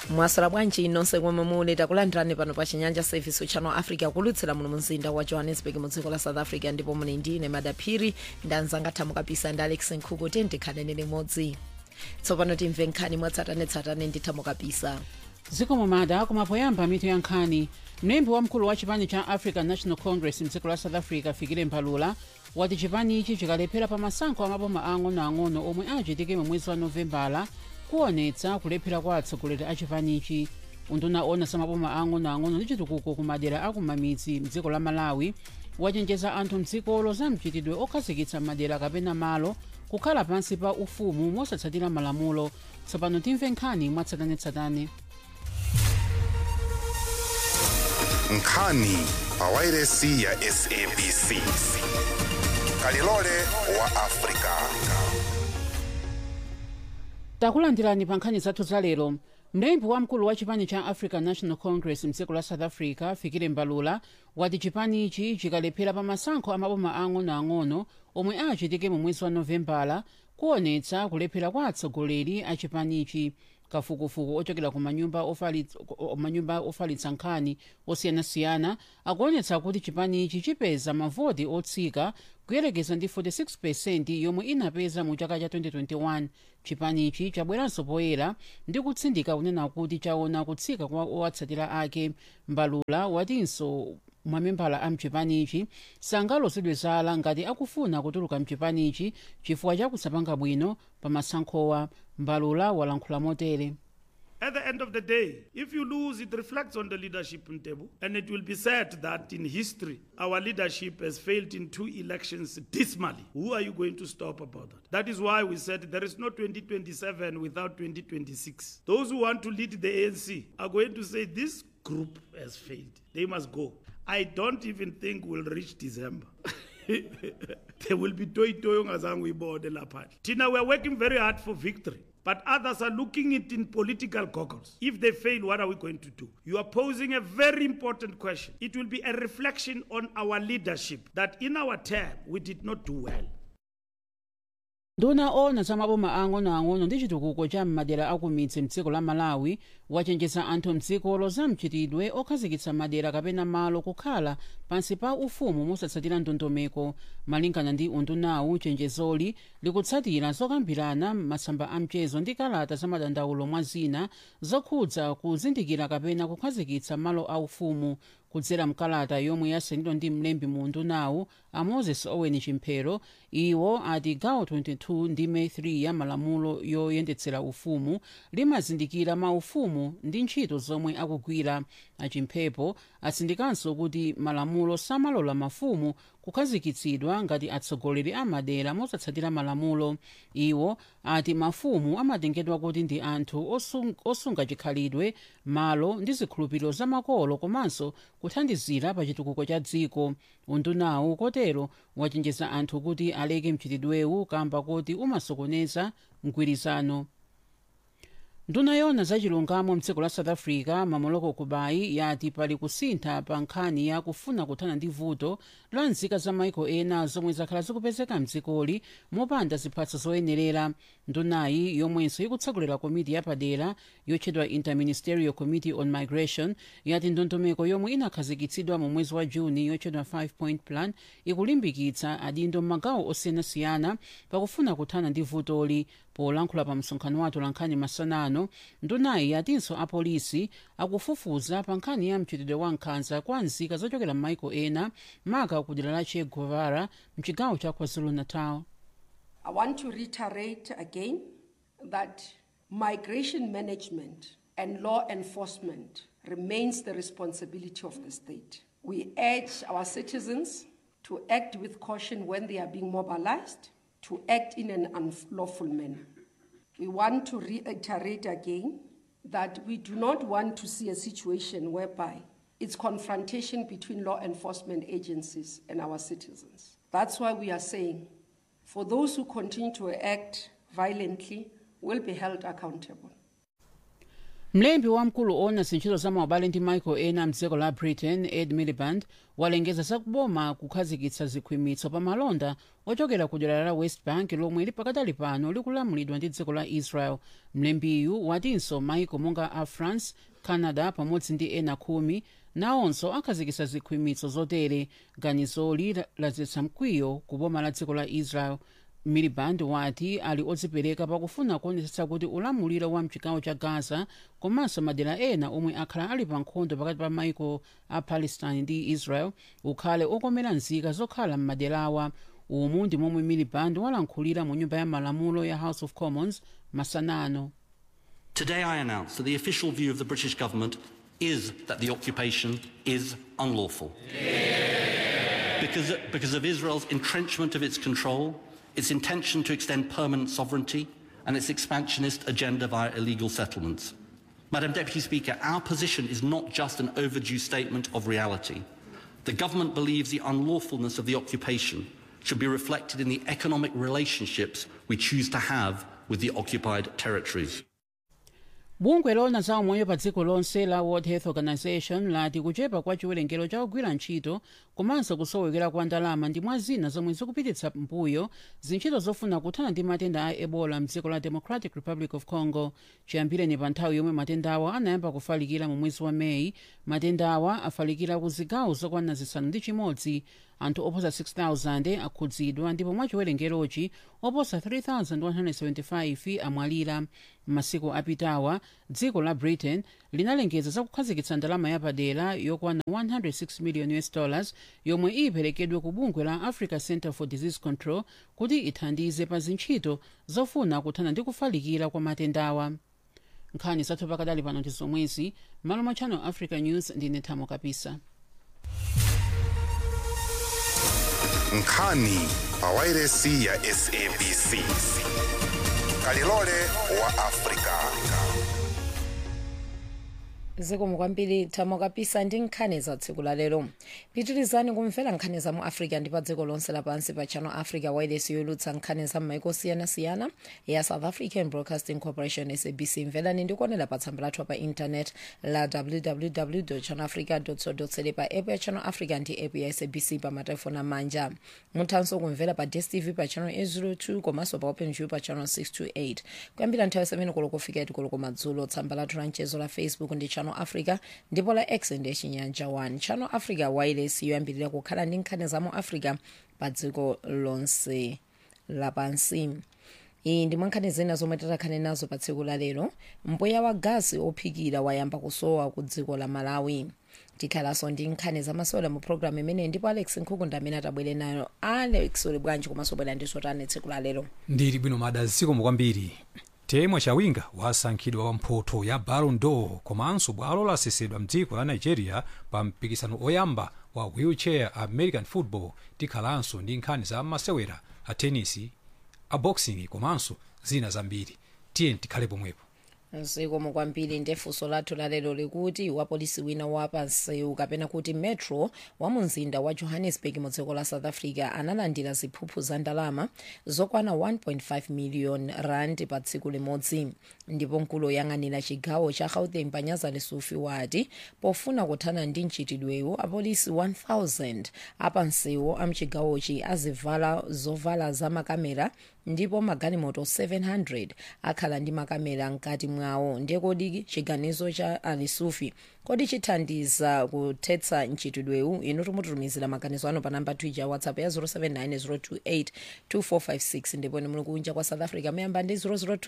mwasala bwanji nonse komwe muli takulandirani pano pa chinyanja service channel africa kulutsira muno mumzinda wa johannesburg mu dziko la south africa ndipo muli ndine madaphiri ndanzanga thamukapisa ndi alex nkhuku tikhaleni limodzi tsopano timve nkhani mwatsatanetsatane ndi thamukapisa zikomo mada kumapoyamba mitu ya nkhani mlembi wamkulu wa chipani cha african national congress mdziko la south africa fikile mbalula wati chipanichi chikalephera pa masankho amaboma ang'onoang'ono omwe achitike mu mwezi wa novembala kuonetsa kulephera kwa atsogoleri a chipanichi unduna ona samaboma ang'onoang'ono ndi chitukuko ku madera akumamidzi mdziko la malawi wachenjeza anthu mdzikolo za mchitidwe okhazikitsa madera kapena malo kukhala pansi pa ufumu mosatsatira malamulo tsopano timve nkhani mwatsatanetsatane nkhani pawairesi ya sabc kalilole wa afrika takulandirani pa nkhani zathu za lero mlembi wamkulu wa chipani cha african national congress mdziko la south africa fikile mbalula wati chipanichi chikalephera pa masankho amaboma ang'onoang'ono omwe achitike mu mwezi wa novembala kuonetsa kulephera kwa atsogoleri a chipanichi kafukufuku ochokera ku manyumba ofalitsa, manyumba ofalitsa nkhani osiyanasiyana akuonetsa kuti chipanichi chipeza mavoti otsika kuyerekeza ndi 46 yomwe inapeza mu chaka cha 2021 chipanichi chabweranso poyera ndi kutsindika kunena kuti chaona kutsika kwa owatsatira ake mbalula watinso mamembala a mchipanichi sangalozedwe zala ngati akufuna kutuluka mchipanichi chifukwa chakusapanga bwino pa masankhowa mbalula walankhula motere At the end of the day, if you lose, it reflects on the leadership in Tebu. And it will be said that in history, our leadership has failed in two elections dismally. Who are you going to stop about that? That is why we said there is no 2027 without 2026. Those who want to lead the ANC are going to say this group has failed. They must go. I don't even think we'll reach December. there will be toy toy ngazangu lapha. Tina, we are working very hard for victory. But others are looking it in political goggles. If they fail, what are we going to do? You are posing a very important question. It will be a reflection on our leadership that in our term we did not do well. nduna ona za maboma ang'onoang'ono ndi chitukuko cha m'madera akumidzi mdziko la malawi wachenjeza anthu mdzikolo za mchitidwe okhazikitsa madera kapena malo kukhala pansi pa ufumu mosatsatira ndondomeko malingana ndi undunawu chenjezoli likutsatira zokambirana m'masamba a mchezo ndi kalata za madandaulo mwa zina zokhudza kuzindikira kapena kukhazikitsa malo aufumu kudzera mkalata yomwe yasainidwa ndi mlembi mu undunawu a moses owen chimphero iwo ati gawo 22 ndime 3 ya malamulo yoyendetsera ufumu limazindikira maufumu ndi ntchito zomwe akugwira achimphepo atsindikanso kuti malamulo samalola mafumu kukhazikitsidwa ngati atsogoleri a madera mosatsatira malamulo iwo ati mafumu amatengedwa kuti ndi anthu osung, osunga chikhalidwe malo ndi zikhulupiriro zamakolo komanso kuthandizira pa chitukuko cha dziko undunawu kotero wachenjeza anthu kuti aleke mchitidwewu kamba kuti umasokoneza mgwirizano nduna yona zachilungamo mdziko la south africa mamoloko kubayi yati pali kusintha pa nkhani ya kufuna kuthana ndi vuto la nzika za maiko ena zomwe zakhala zikupezeka mdzikoli mopanda ziphatso zoyenerera ndunayi yomwenso ikutsogolera komiti yapadera yotchedwa interministerial committee on migration yati ndondomeko yomwe inakhazikitsidwa mu mwezi wa juni yotchedwa 5 point plan ikulimbikitsa adindo m'magawo osiyanasiyana pakufuna kuthana ndi vutoli polankhula pa msonkhano wa atolankhani masanano ndunayi yatinso apolisi akufufuza pa nkhani ya mchitidwe wa nkhanza kwa nzika zochokera m'maiko ena maka ku dera la che guevara mchigawo cha kwazulu-natal I want to reiterate again that migration management and law enforcement remains the responsibility of the state. We urge our citizens to act with caution when they are being mobilized, to act in an unlawful manner. We want to reiterate again that we do not want to see a situation whereby it's confrontation between law enforcement agencies and our citizens. That's why we are saying for those who continue to act violently will be held accountable. mlembi wamkulu owona zintchito za maubale ndi michael ena mdziko la britain ed miliband walengeza zakuboma kukhazikitsa zikhwimitso pa malonda ochokera ku dera la west bank lomwe lipakadali pano likulamulidwa ndi dziko la israel mlembiyu watinso maiko monga a france canada pamodzi ndi ena khumi nawonso akhazikitsa zikhwimitso zotere ganizoli ladzetsa mkwiyo ku boma la dziko la israel miliband wati ali odzipereka pakufuna kuonetsetsa kuti ulamuliro wa mchigawo cha gaza komanso madera ena omwe akhala ali pa nkhondo pakati pa maiko a palestine ndi israel ukhale okomera nzika zokhala m'maderawa umu ndi momwe miliband walankhulira mu nyumba ya malamulo ya house of commons masanano Today, I announce that the official view of the British government is that the occupation is unlawful. Because, because of Israel's entrenchment of its control, its intention to extend permanent sovereignty, and its expansionist agenda via illegal settlements. Madam Deputy Speaker, our position is not just an overdue statement of reality. The government believes the unlawfulness of the occupation should be reflected in the economic relationships we choose to have with the occupied territories. bungwe lona za umoyo pa dziko lonse la world health organization lati kuchepa kwa chiwerengero cha ogwira ntchito komanso kusowekera kwa ndalama ndi mwa zina zomwe zikupititsa mbuyo zintchito zofuna kuthana ndi matenda a ebola mdziko la democratic republic of congo chiyambireni pa nthawi yomwe matendawa anayamba kufalikira mu mwezi wa meyi matendawa afalikira ku zigawo zokwana zisanu ndi chimodzi anthu oposa 6000 akhudzidwa ndipo mwa chiwerengerochi oposa 3175 amwalira m'masiku apitawa dziko la britain linalengeza za kukhazikitsa ndalama yapadera yokwana 106 million us dollars yomwe iperekedwe ku bungwe la africa center for disease control kuti ithandize pa zintchito zofuna kuthana ndi kufalikira kwa matendawa nkhani zathu pakadali pano ndi zomwezi malo mwa channel africa news ndine thamo kapisa nkhani pa wairesi ya sabc kalilole wa afrika zikomo kwambiri thamo kapisa ndi nkhani za tsiku la lero pitirizani kumvera nkhani za mu africa ndi pa dziko lonse lapansi pa channel africa wireless youlutsa nkhani za m'maiko siyanasiyana ya south african broadcasting corporation sabc mverani ndi kuonera pa tsamba lathu pa intanet la www channel africa co pa app ya channel africa ndi app ya sabc pa matelefoni amanja muthanso kumvera pa dstv pa channel 802 komanso pa openview pa channel 628 kuyambira nthawi 7 koloko kufika 8 koloko madzulo tsamba lathu la mchezo la facebook ndi channel africa ndipo la x ndi chinyanja 1 channel africa wireless yoyambirira kukhala ndi nkhani za mu africa pa dziko lonse lapansi iyi ndi mwankhani zina zomwe titakhale nazo pa tsiku la lero mpweya wa gasi ophikira wayamba kusowa ku dziko la malawi tikhalanso ndi nkhani zamasewera mu programu imeneyi ndipo alex nkhukunda amene atabwere nayo alex uli bwanji komanso bwera ndiso tani tsiku la lero ndili bwino mada zikomo kwambiri temwa chawinga wasankhidwa wa mphoto ya ballon d'or komanso bwalo lasesedwa mdziko la nigeria pa mpikisano oyamba wa wheelchair american football tikhalanso ndi nkhani za masewera a tenisi a boxing komanso zina zambiri tiye tikhale pomwepo zikomo kwambiri ndefunso lathu lalero likuti wapolisi wina wapansewu kapena kuti metro wa mu mzinda wa johannesburg mu dziko la south africa analandira ziphuphu za ndalama zokwana 1.5 million rand pa tsiku limodzi ndipo mkulu woyang'anira chigawo cha gauteng panyaza lesufi wati pofuna kuthana ndi mchitidwewu apolisi 1000 apansewu amchigawochi azivala zovala za makamera ndipo magalimoto 700 akhala ndi makamera mkati mwawo ndiye kodi chiganizo cha alisufi kodi chithandiza kuthetsa mchitidwewu inu timututumizira maganizo ano pa namba twitter ya whatsapp ya 0790282456 ndipo ni muli kunja kwa south africa muyamba ndi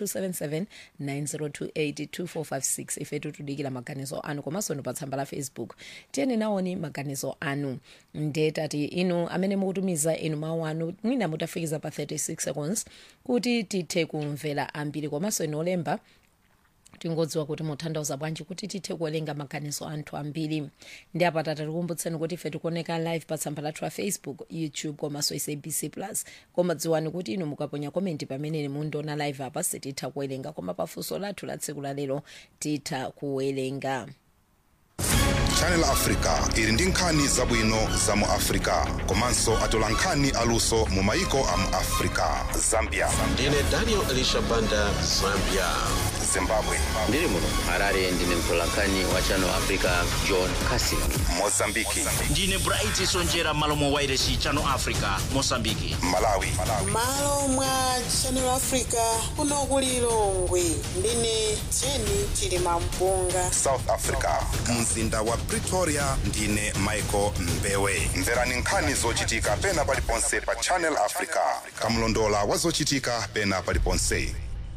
0027790282456 ife tutudikira maganizo anu komanso ni pa tsamba la facebook tiyeni nawoni maganizo anu ndetati inu amene mukutumiza inu mawu anu mwina mutafikiza pa 36 seconds kuti tithe kumvera ambiri komanso inu olemba tingodziwa kuti muthandauza bwanji kuti tithe kuwerenga maganizo anthu ambiri ndi apata tatikumbutseni kuti ife tikuoneka live pa tsamba lathu la facebook youtube komanso sabc plus koma dziwani kuti inu mukaponya komenti pamene mundiona live apa sititha kuwerenga koma pafunso lathu la tsiku la lero titha kuwerenga channel africa ili ndi nkhani zabwino za mu africa komanso atola nkhani aluso mu maiko a mu africa zambia ndine daniel elisha banda zambia zimbabwe ndiri muno harare ndine mtolankhani wa channel africa john casin mozambiki ndine bright sonjera malo mwa wairesi channel africa mosambiki malawi malo mwa channel africa kuno ku lilongwe ndine jeni chilima mpunga south africa mzinda wa pretoria ndine michael mbewe mverani nkhani zochitika pena paliponse pa channel africa kamlondola wa zochitika pena paliponse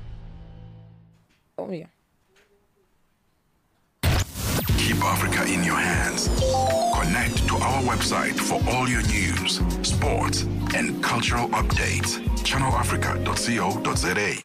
oh, yeah. Keep Africa in your hands. Connect to our website for all your news, sports, and cultural updates. ChannelAfrica.co.za.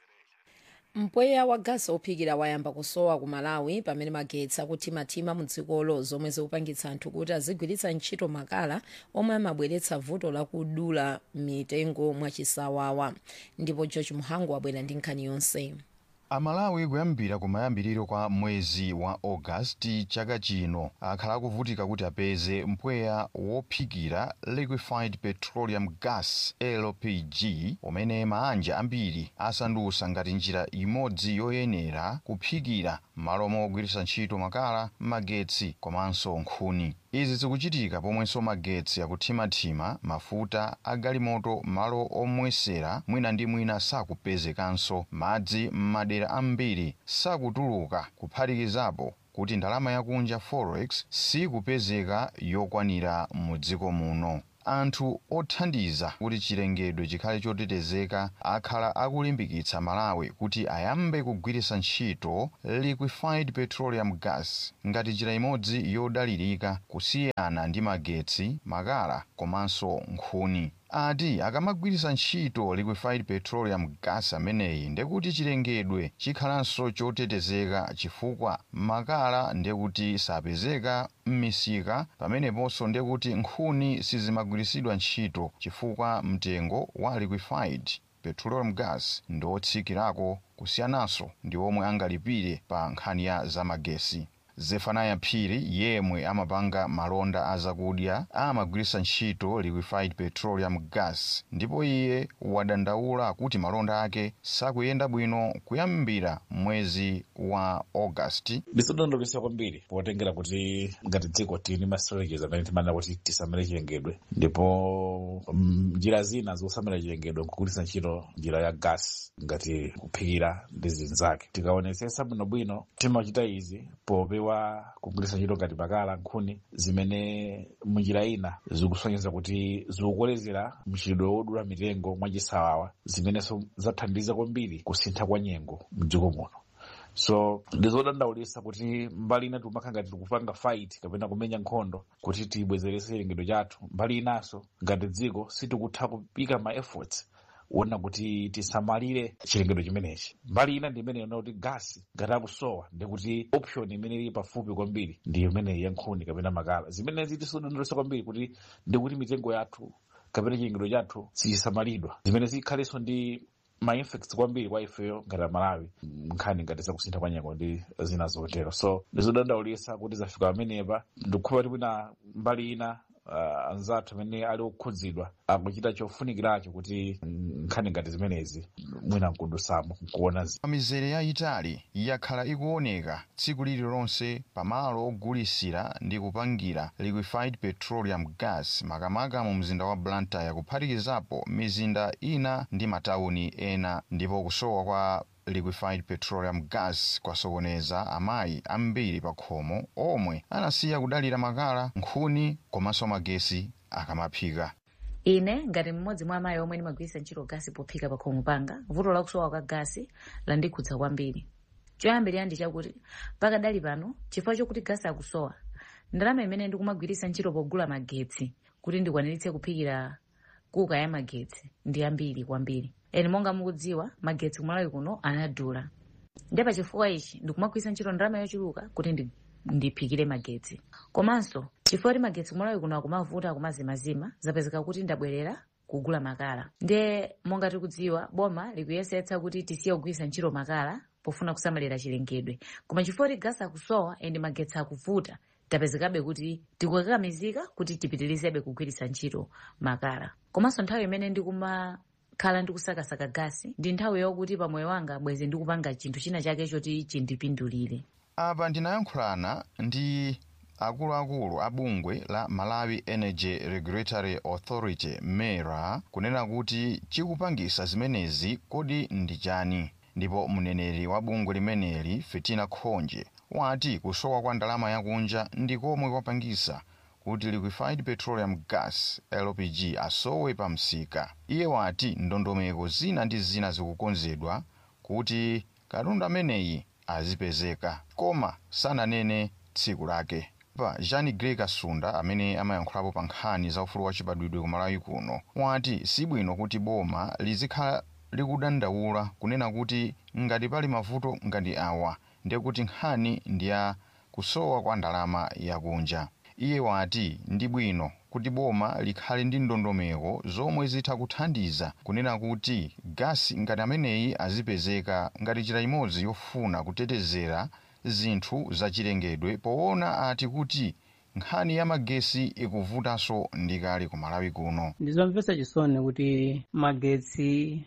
mpweya wa gasi ophikira wayamba kusowa ku malawi pamene magetsi akuthimathima mu dzikolo zomwe zikupangitsa anthu kuti azigwiritsa ntchito makala omwe amabweretsa vuto lakudula mitengo mwachisawawa ndipo george muhangu wabwera ndi nkhani yonse amalawi kuyambira kumayambiriro kwa mwezi wa ogasiti chaka chino akhala akuvutika kuti apeze mpweya wophikira liquefied petroleum gas lpg umene maanja ambiri asandusa ngati njira imodzi yoyenera kuphikira malo mogwiritsa ntchito makala magetsi komanso nkhuni izi zikuchitika pomwenso magetsi akuthimathima mafuta agalimoto malo omwesera mwina ndi mwina sakupezekanso madzi m'madera ambiri sakutuluka kuphatikizapo kuti ndalama yakunja forex sikupezeka yokwanira mu dziko muno anthu othandiza kuti chilengedwe chikhale chotetezeka akhala akulimbikitsa malawi kuti ayambe kugwiritsa ntchito liquefied petroleum gas ngati njira imodzi yodalirika kusiyana ndi magetsi makala komanso nkhuni ati akamagwiritsa ntchito liquefied petroleum gas ameneyi ndekuti chilengedwe chikhalanso chotetezeka chifukwa makala ndekuti sapezeka m'misika pameneponso ndekuti nkhuni sizimagwiritsidwa ntchito chifukwa mtengo wa liquefied petroleum gas ndi otsikirako kusiyananso ndi omwe angalipire pa nkhani ya zamagesi zefanaya phiri yemwe amapanga malonda azakudya amagwiritsa ntchito liquefied petroleum gas ndipo iye wadandaula kuti malonda ake sakuyenda bwino kuyambira mwezi wa augasti ndisodondolesa kwambiri potengera kuti ngati dziko tili ma strategies amene timanena kuti tisamale chilengedwe ndipo mm, njira zina zosamala chilengedwe nkugwiritsa ntchito njira ya gas ngati kuphikira ndi zinzake tikaonetsetsa bwinobwino timachita izi popewa kugwiritsa ntchito ngati makala nkhuni zimene munjira ina zikusonyeza kuti zikukolezera mchitidwe wodula mitengo mwachisawawa zimenenso zathandiza kwambiri kusintha kwa nyengo mdziko muno so ndizodandaulisa kuti mbali ina timakhala ngati tikupanga fight kapena kumenya nkhondo kuti tibwezeretse chilengedwe chathu mbali inanso ngati dziko sitikutha kupika ma efforts wona kuti tisamalire chilengedwe chimenechi mbali ina ndi imene yona kuti gasi ngati akusowa ndikuti option imene ili pafupi kwambiri ndi imene ya nkhuni kapena makala zimenezi tisodondolesa kwambiri kuti ndikuti mitengo yathu kapena chilengedwe chathu sichisamalidwa zimene zikhalenso ndi ma effects kwambiri kwa ifeyo ngati amalawi nkhani ngati zakusintha kwa nyengo ndi zina zotero so ndizodandaulisa kuti zafika pamenepa ndikupha kuti mwina mbali ina uh, anzathu amene ali okhudzidwa akuchita chofunikiracho kuti nkhani ngati zimenezi mwina nkudusamo nkuona zi mizere yayitali yakhala ikuoneka tsiku lililonse pamalo ogulisira ndi kupangira liquefied petroleum gas makamaka mu mzinda wa blantyre kuphatikizapo mizinda ina ndi matawuni ena ndipo kusowa kwa liquefied petroleum gas kwasokoneza amayi ambiri pa khomo omwe anasiya kudalira makala nkhuni komanso magesi akamaphika ine ngati mmodzi mwa amayi omwe ndimagwiritsa ntchito gasi pophika pa khomo panga vuto lakusowa kwa gasi landikhudza kwambiri choyambirira ndi chakuti pakadali pano chifukwa chokuti gasi akusowa ndalama imene ndikumagwiritsa ntchito pogula magetsi kuti ndikwaniritse kuphikira kuka ya magetsi ndi ambiri kwambiri eni monga mukudziwa magetsi kumalawi kuno anadula ndi pachifukwa ichi ndikumagwiritsa ntchito ndalama yochuluka kuti ndi ndiphikire magetsi komanso chifukwa kuti magetsi kumalawi kuno akumavuta akumazimazima zapezeka kuti ndabwerera kugula makala ndiye monga tikudziwa boma likuyesetsa kuti tisiye kugwiritsa ntchito makala pofuna kusamalira chilengedwe koma chifukwa kuti gasi akusowa ende magetsi akuvuta tapezekabe kuti tikukakamizika kuti tipitirizebe kugwiritsa ntchito makala komanso nthawi imene ndikuma khala ndikusakasaka gasi ndi nthawi yokuti pamoyo wanga bwezi ndikupanga chinthu china chake choti chindipindulire apa ndinayankhulana ndi akuluakulu a bungwe la malawi energy regulatory authority mera kunena kuti chikupangisa zimenezi kodi ndi chani ndipo mneneri wa bungwe limeneli fitina khonje wati kusowa kwa ndalama yakunja ndi komwe kwapangisa kuti liquefied petroleum gas lpg asowe pa msika iye wati ndondomeko zina ndi zina zikukonzedwa kuti katundu ameneyi azipezeka koma sananene tsiku lake pa jean grey kasunda amene amayankhulapo pa nkhani za ufulu wachibadwidwe ku malawi kuno wati sibwino kuti boma lizikhala likudandaula kunena kuti ngati pali mavuto ngati awa ndiye kuti nkhani ndi ya kusowa kwa ndalama yakunja iye wati ndi bwino kuti boma likhale ndi ndondomeko zomwe zitha kuthandiza kunena kuti gasi ngati ameneyi azipezeka ngati njira imodzi yofuna kutetezera zinthu zachilengedwe poona ati kuti nkhani ya magesi ikuvutanso ndikale ku malawi kuno ndizomvetsa chisoni kuti magetsi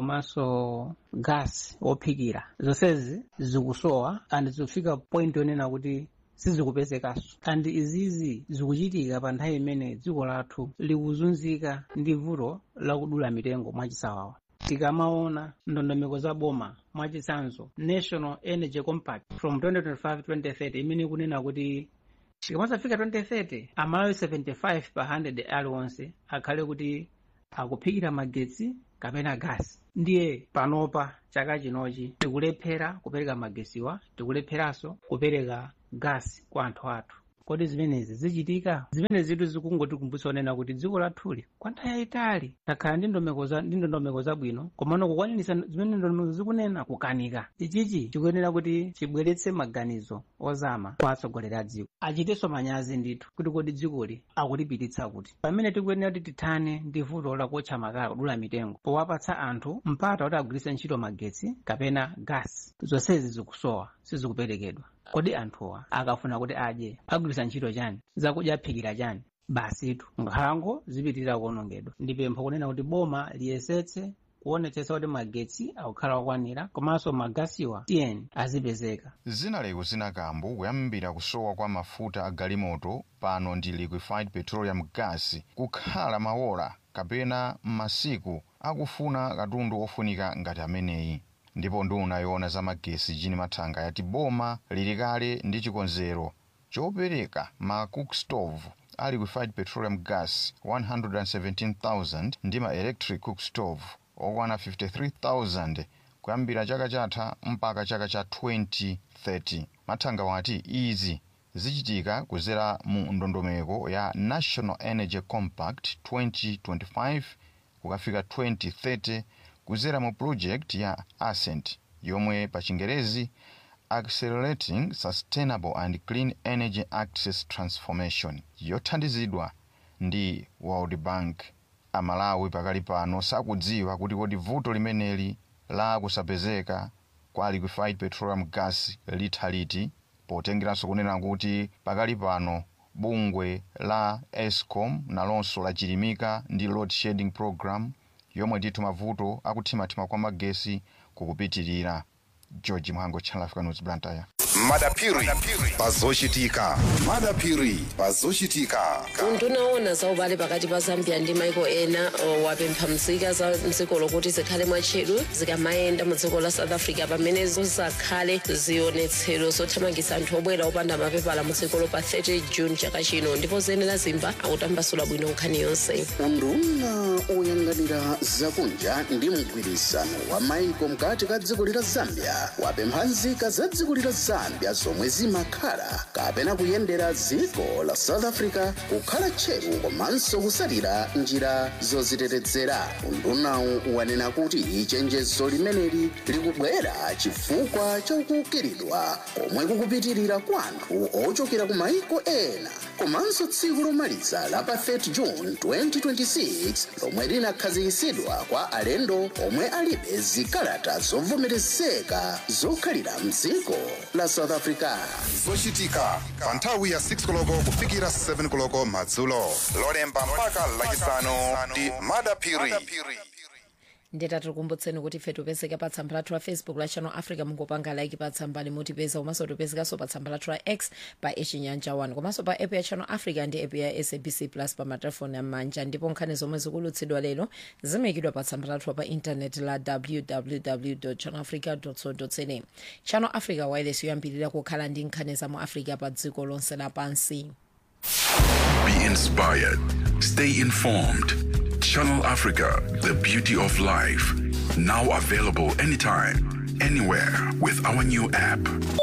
komanso gasi wophikira zonsezi zikusowa and zikufika point yonena kuti sizikupezekanso and izizi zikuchitika pa nthawi imene dziko lathu likuzunzika ndi vuto lakudula mitengo mwachisawawa tikamaona ndondomeko za boma mwachitsanzo national energy compact from 2025-2030 imene ikunena kuti chikamazafika 2030 amalawi 75 pa 100 aliwonse akhale kuti akuphikira magetsi kapena gasi ndiye panopa chaka chinochi tikulephera kupereka magesiwa tikulepheranso kupereka gasi kwa anthu athu kodi zimenezi zichitika zimene zitu zikungotikumbutsa onena kuti dziko lathuli kwa nthawi yayitali takhala ndi ndondomeko zabwino komano kukwanirisa zimene ndondomeko zikunena kukanika ichichi chikuyenera kuti chibweretse maganizo ozama kwa atsogoleri a dziko achitenso manyazi ndithu kuti kodi dzikoli akulipititsa kuti pamene tikuyenera kuti tithane ndi vuto lakotcha makala kudula mitengo powapatsa anthu mpata kuti agwiritse ntchito magetsi kapena gasi zonsezi zikusowa sizikuperekedwa kodi anthuwa akafuna kuti adye agwiritsa ntchito chani zakudya aphikira chani basitu nkhalango zipitirira kuwonongedwa ndi pempho kunena kuti boma liyesetse kuonetsetsa kuti magetsi akukhala okwanira komanso magasiwa tiyeni azipezeka zinaleko zinakambo kuyambira kusowa kwa mafuta a galimoto pano ndi liquefied petroleum gas kukhala maola kapena masiku akufuna katundu ofunika ngati ameneyi ndipo nduna yoona za magesi jini mathanga yati boma lili kale ndi chikonzero chopereka ma cook stove a liquefied petroleum gas 117,000 ndi ma electric cook stove okwana 53,000 kuyambira chaka chatha mpaka chaka cha 2030 mathanga wati izi zichitika kuzera mu ndondomeko ya national energy compact 2025 kukafika 2030 kuzera mu project ya ascent yomwe pa chingerezi accelerating sustainable and clean energy access transformation yothandizidwa ndi world bank amalawi pakali pano sakudziwa kuti kodi vuto limeneli la kusapezeka kwa liquefied petroleum gas litha liti potengeranso kunena kuti pakali pano bungwe la escom nalonso lachilimika ndi load shedding program yomwe ndithu mavuto akuthimathima kwa magesi kukupitirira george mhango channel africa news blantyre madapiri pazochitika madapiri pazochitika undunaona za ubale pakati pa zambia ndi maiko ena uh, wapempha mzika za mdziko lokuti zikhale mwatcheru zikamayenda mu dziko la south africa pamene zizakhale zionetsero zothamangitsa anthu obwera opanda mapepala mu dzikolo pa 30 june chaka chino ndipo zenera zimba akutambasula bwino nkhani yonse unduna oyang'anira zakunja ndi mgwirisano wa maiko mkati ka dziko lila zambia wapempha nzika za dziko lila zambia zomwe zimakhala kapena kuyendera dziko la south africa kukhala tcheru komanso kusalira njira zozitetezera undunawu wanena kuti chenjezo limeneli likubwera chifukwa chokukiridwa komwe kukupitirira kwa anthu ochokera ku maiko ena komanso tsiku lomaliza la pa 30 june 2026 lomwe linakhazikitsidwa kwa alendo omwe alibe zikalata zovomerezeka zokhalira mdziko la south africa zochitika pa nthawi ya 6 koloko kufikira 7 koloko madzulo lolemba mpaka lachisanu ndi madapiri ndeta tikukumbutseni kuti ife tipezeka pa tsamba lathu la facebook la channel africa mungopanga like pa tsamba limotipeza komanso tipezekanso pa tsamba lathu la x pa echinyanja 1 komanso pa app ya channel africa ndi app ya sabc plus pa matelefoni amanja ndipo nkhani zomwe zikulutsidwa lero zimayikidwa pa tsamba lathu pa intaneti la www channel africa co za channel africa wireless yoyambirira kukhala ndi nkhani za mu africa pa dziko lonse lapansi Be inspired. Stay informed. Channel Africa, the beauty of life. Now available anytime, anywhere with our new app.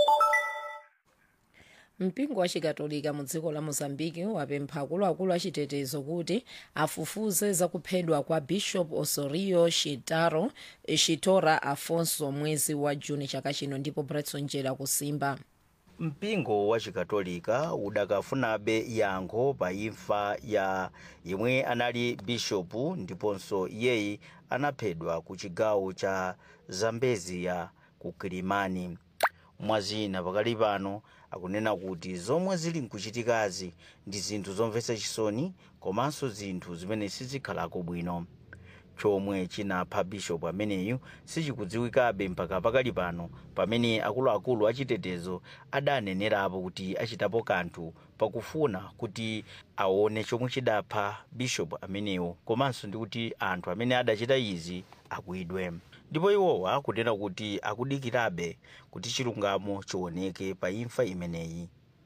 mpingo wa chikatolika mu dziko la mozambiki wapempha akuluakulu achitetezo kuti afufuze zakuphedwa kwa bishop osorio shitaro shitora afonso mwezi wa juni chaka chino ndipo bretson jela kusimba mpingo wa chikatolika udakafunabe yankho pa imfa ya yemwe anali bishopu ndiponso iyeyi anaphedwa ku chigawo cha zambezia ku kilimani mwazina pakali pano akunena kuti zomwe zili nkuchitikazi ndi zinthu zomvetsa chisoni komanso zinthu zimene sizikhalako bwino chomwe chinapha bishopu ameneyu sichikudziwikabe mpaka pakali pano pamene akuluakulu achitetezo adanenerapo kuti achitapo kanthu pakufuna kuti aone chomwe chidapha bishopu ameneyo komanso ndi kuti anthu amene adachita izi agwidwe ndipo iwowa akunena kuti akudikirabe kuti chilungamo chioneke pa imfa imeneyi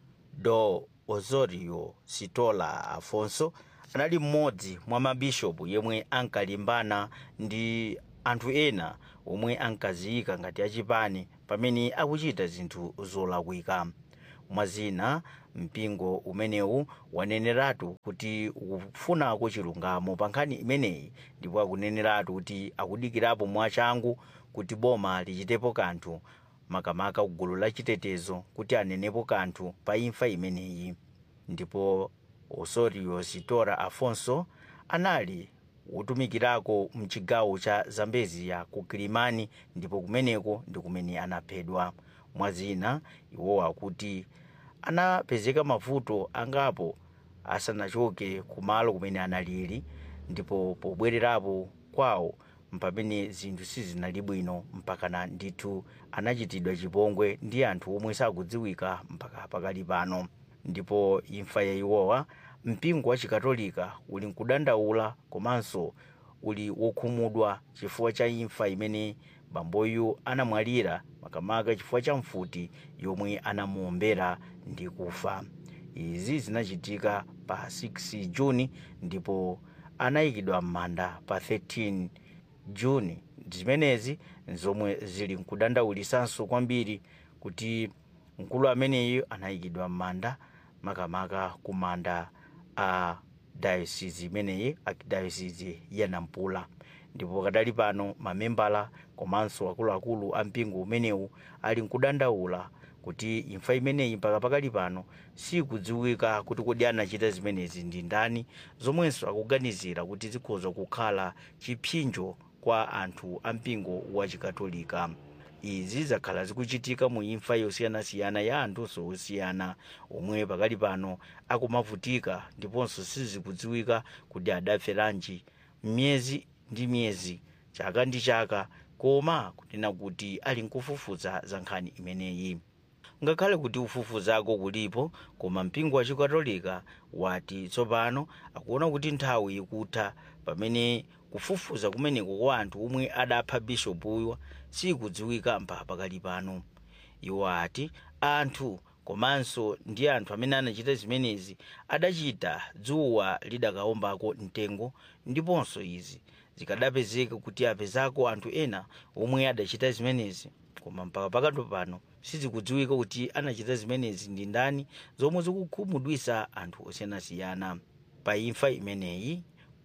do osorio sitola afonso anali mmodzi mwa mabishopu yemwe ankalimbana ndi anthu ena omwe ankaziyika ngati achipani pamene akuchita zinthu zolakwika mwazina mpingo umenewu waneneratu kuti ukufunako chilungamo pa nkhani imeneyi ndipo akuneneratu kuti akudikirapo mwachangu kuti boma lichitepo kanthu makamaka kugulu la chitetezo kuti anenepo kanthu pa imfa imeneyi ndipo osorio sitora afonso anali wotumikirako mchigawo cha zambezia ku kilimani ndipo kumeneko ndi kumene anaphedwa mwazina iwowa kuti anapezeka mavuto angapo asanachoke kumalo kumene analili ndipo pobwererapo kwawo mpamene zinthu sizinali bwino mpakana ndithu anachitidwa chipongwe ndi anthu omwe sakudziwika mpaka pakali pano ndipo imfa ya iwowa mpingo wa chikatolika uli nkudandaula komanso uli wokhumudwa chifukwa cha imfa imene bamboyu anamwalira makamaka chifukwa cha mfuti yomwe anamuombera ndi kufa izi zinachitika pa 6 juni ndipo anayikidwa m'manda pa 13 juni zimenezi zomwe zili nkudandaulisanso kwambiri kuti mkulu ameneyo anayikidwa m'manda makamaka ku manda a dayosisi imeneyi archdiocese ya nampula ndipo kadali pano mamembala komanso akuluakulu a mpingo umenewu ali nkudandaula kuti imfa imeneyi mpaka pakali pano sikudziwika kuti kodi anachita zimenezi ndi ndani zomwenso akuganizira kuti zikhoza kukhala chipsinjo kwa anthu a mpingo wa chikatolika izi zakhala zikuchitika mu imfa yosiyanasiyana ya anthu osiyana omwe pakali pano akumavutika ndiponso sizikudziwika kuti adaferanji myezi ndi myezi chaka ndi chaka koma kunena kuti ali nkufufuza za nkhani imeneyi ngakhale kuti ufufuzako kulipo koma mpingo wa chikatolika wati tsopano akuona kuti nthawi ikutha pamene kufufuza kumeneko kwa anthu omwe adapha bishopuyo sikudziwika mpaka pakali pano iwo ati anthu komanso ndi anthu amene anachita zimenezi adachita dzuwa lidakaombako mtengo ndiponso izi zikadapezeka kuti apezako anthu ena omwe adachita zimenezi koma mpaka pakati pano sizikudziwika kuti anachita zimenezi ndi ndani zomwe zikukhumudwisa anthu osiyanasiyana pa imfa imeneyi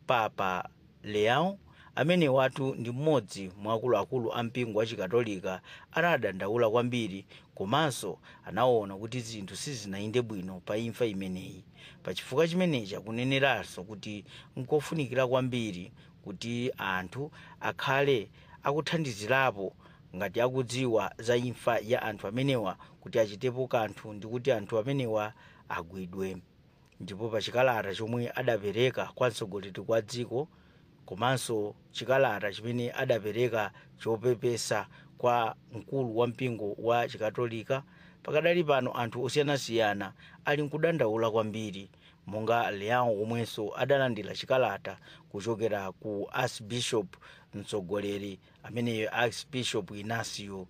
papa leão amene watu ndi mmodzi mwa akuluakulu a mpingo wa chikatolika anadandaula kwambiri komanso anaona kuti zinthu sizinayende bwino pa imfa imeneyi pachifukwa chimenechi akuneneranso kuti nkofunikira kwambiri kuti anthu akhale akuthandizirapo ngati akudziwa za imfa ya anthu amenewa kuti achitepo kanthu ndi kuti anthu amenewa agwidwe ndipo pa chikalata chomwe adapereka kwa mtsogoleri kwa dziko komanso chikalata chimene adapereka chopepesa kwa mkulu wa mpingo wa chikatolika pakadali pano anthu osiyanasiyana ali nkudandaula kwambiri monga leão omwenso adalandira chikalata kuchokera ku archbishop mtsogoleri ameneyo archbishop inacio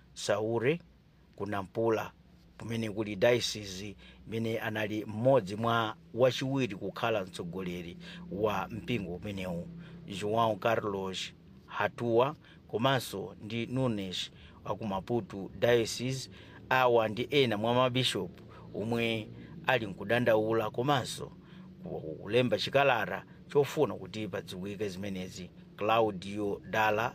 saure ku nampula kumene kuli diocese imene anali mmodzi mwa wachiwiri kukhala mtsogoleri wa mpingo umenewu joão carlos hatua komanso ndi nunes aku maputo diocese awa ndi ena mwa mabishopu omwe ali nkudandaula komanso kulemba chikalata chofuna kuti padziwike zimenezi claudio dala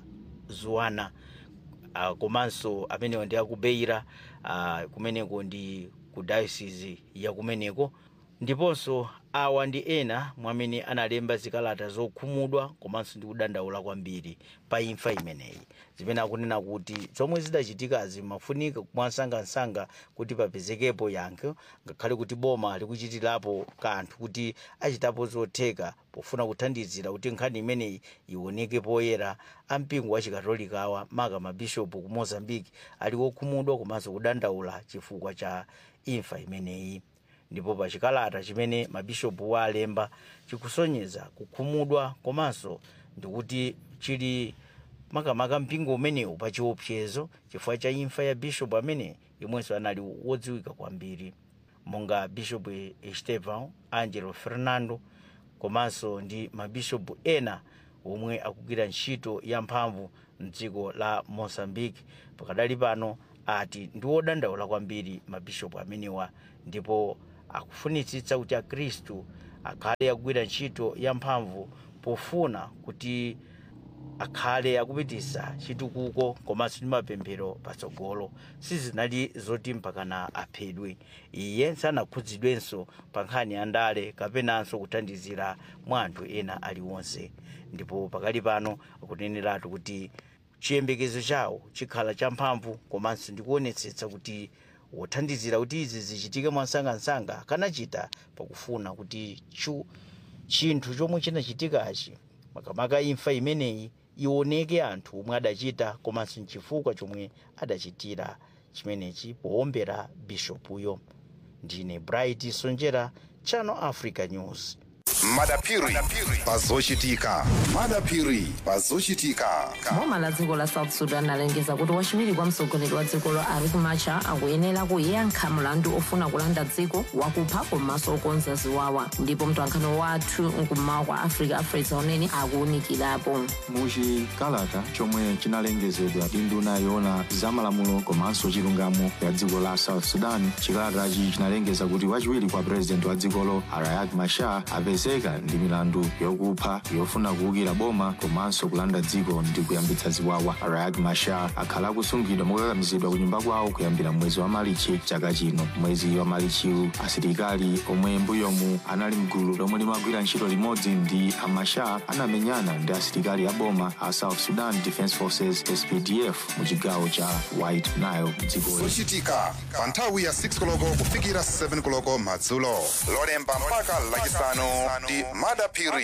zuana uh, komanso amenewo ndi akubeira uh, kumeneko ndi ku diocese ya kumeneko ndiponso awa ndi ena mwamene analemba zikalata zokhumudwa komanso ndi kudandaula kwambiri pa imfa imeneyi zimene akunena kuti zomwe zidachitikazi mafunika mwansangansanga kuti papezekepo yankho ngakhale kuti boma likuchitirapo kanthu kuti achitapo zotheka pofuna kuthandizira kuti nkhani imeneyi ioneke poyera ampingo wa chikatolikawa maka mabishopu ku mozambique ali wokhumudwa komanso kudandaula chifukwa cha imfa imeneyi ndipo pa chikalata chimene mabishopu walemba chikusonyeza kukhumudwa komanso ndikuti chili makamaka mpingo umenewu pa chiopsezo chifukwa cha imfa ya bishopu amene yomwenso anali wodziwika kwambiri monga bishopu estevan angelo fernando komanso ndi mabishopu ena omwe akugwira ntchito yamphamvu mdziko la mozambique pakadali pano ati ndi wodandaula kwambiri mabishopu amenewa ndipo akufunitsitsa kuti akhristu akhale akugwira ntchito yamphamvu pofuna kuti akhale akupitisa chitukuko komanso ndi mapemphero patsogolo sizinali zoti mpakana aphedwe iye sanakhudzidwenso pa nkhani ya ndale kapenanso kuthandizira mwa anthu ena aliwonse ndipo pakali pano akuneneratu kuti chiyembekezo chawo chikhala champhamvu komanso ndikuonetsetsa kuti wothandizira kuti izi zichitike mwansangansanga kanachita pakufuna kuti chu chinthu chomwe chinachitikachi makamaka imfa imeneyi ioneke anthu omwe adachita komanso nchifukwa chomwe adachitira chimenechi powombera bishopuyo ndine bright sonjera channel africa news madapiri pazochitika madapiri pazochitika boma la dziko la south sudan alengeza kuti wachiwiri kwa mtsogoleri wa dzikolo riek machar akuyenera kuyankha mlandu ofuna kulanda dziko wakupha komanso okonza ziwawa ndipo mtolankhani wathu mkummawa kwa africa afresa unene akuwunikirapo muchikalata chomwe chinalengezedwa ndi nduna yoona zamalamulo komanso chilungamo ya dziko la south sudan chikalatachi chinalengeza kuti wachiwiri kwa purezidenti wa dzikolo riek machar apezeka ndi milandu yokupha yofuna kuwukira boma komanso kulanda dziko ndi kuyambitsa ziwawa riek machar akhala akusungidwa mokakamizidwa ku nyumba kwawo kuyambira mwezi wa malichi chaka chino mwezi wa malichiwu asilikali omwe mbuyomu anali mgulu lomwe limagwira ntchito limodzi ndi amachar anamenyana ndi asilikali a boma a south sudan defense forces spdf mu chigawo cha white nile dzikoli zochitika pa nthawi ya 6 koloko kufikira 7 koloko madzulo lolemba mpaka lachisanu ndi madapiri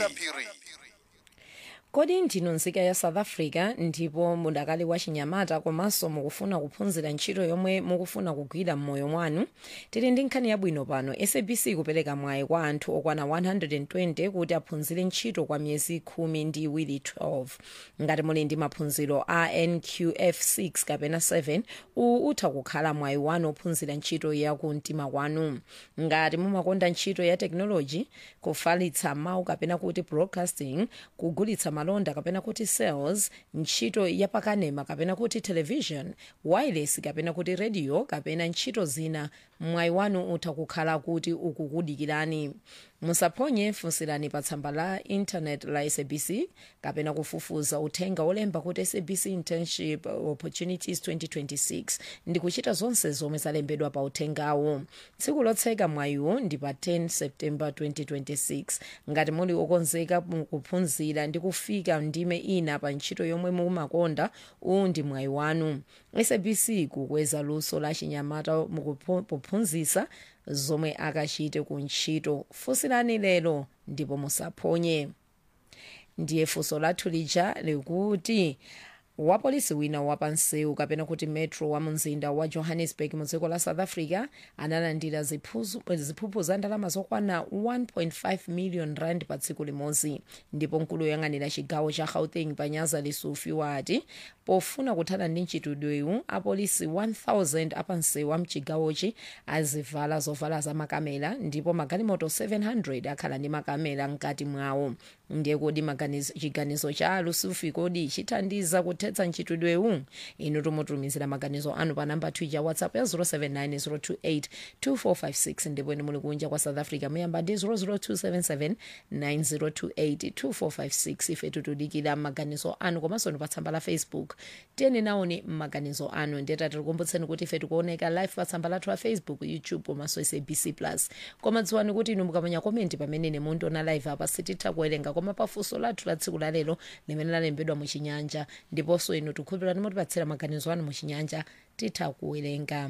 kodi ndinu nzika ya south africa ndipo mudakali wa chinyamata komanso mukufuna kuphunzira ntchito yomwe mukufuna kugwira m'moyo mwanu tili ndi nkhani yabwino pano sabc kupereka mwayi kwa anthu okwana 120 kuti aphunzire ntchito kwa miyezi khumi ndi iwiri 12 ngati muli ndi maphunziro a nqf 6 kapena 7 uwu utha kukhala mwayi wanu ophunzira ntchito ya kumtima kwanu ngati mumakonda ntchito ya tekinoloji kufalitsa mawu kapena kuti broadcasting kugulitsa malonda kapena kuti sales ntchito yapakanema kapena kuti television wireless kapena kuti radio kapena ntchito zina mwayi wanu utha kukhala kuti ukukudikirani musaphonye funsirani pa tsamba la intanet la sabc kapena kufufuza uthenga olemba kuti sabc internship opportunities 2026 ndi kuchita zonse zomwe zalembedwa pa uthengawo tsiku lotseka mwayiwo ndi pa 10 september 2026 ngati muli okonzeka kuphunzira ndi kufika ndime ina pa ntchito yomwe mumakonda uwu ndi mwayi wanu sabc kukweza luso la chinyamata mukuphunzitsa zomwe akachite ku ntchito funsirani lero ndipo musaphonye ndiye funso lathu lija likuti wapolisi wina wapansewu kapena kuti metro wa mumzinda wa johannesburg mu dziko la south africa analandira ziphuzu- ziphuphu za ndalama zokwana 1.5 million rand pa tsiku limodzi ndipo mkulu woyang'anira chigawo cha gauteng panyaza lesufi wati pofuna kuthana ndi mchitidwewu apolisi 1000 apansewu a mchigawochi azivala zovala za makamera ndipo magalimoto 700 akhala ndi makamera mkati mwawo ndiye kodi maganizo- chiganizo cha lusufi kodi chithandiza kuthetsa mchitidwewu inu tumutumizira maganizo anu pa namba twitter whatsapp ya 079 028 ndipo inu muli kunja kwa south africa muyamba ndi 00277 9028 2456 ife tutudikira maganizo anu komanso ndi pa tsamba la facebook tiyeni naone maganizo anu ndiyeta tikukumbutseni kuti ife tikuoneka live pa tsamba lathu la facebook youtube komanso sabc plus koma dziwani kuti inu mukamanya komenti pamene ine mundiona live apa sititha kuwerenga koma pafunso lathu la tsiku la lero limene lalembedwa muchinyanja ndiponso inu tikhulupirani mutipatsira maganizo anu muchinyanja titha kuwerenga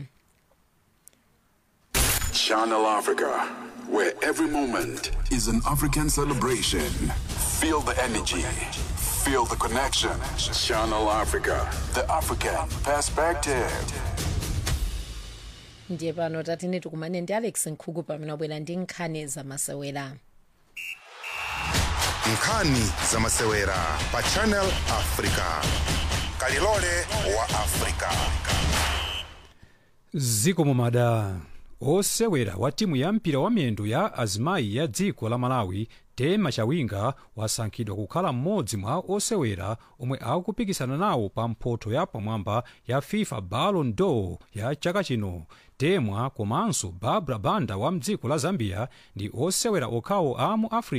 Channel Africa, where every moment is an African celebration. Feel the energy, feel the connection. Channel Africa, the African perspective. ndiye pano tatine tikumane ndi alex nkhuku pamene wabwera ndi nkhani zamasewera nkhani zamasewera pa channel africa kalilole wa africa zikomo mada osewera wa timu ya mpira wa miyendo ya azimayi ya dziko la malawi tema chawinga wasankhidwa kukhala mmodzi mwa osewera omwe akupikisana nawo pa mphoto ya pamwamba ya fifa ballon d'or ya chaka chino temwa komanso barbara banda wa mdziko la zambia ndi osewera okhawo a mu africa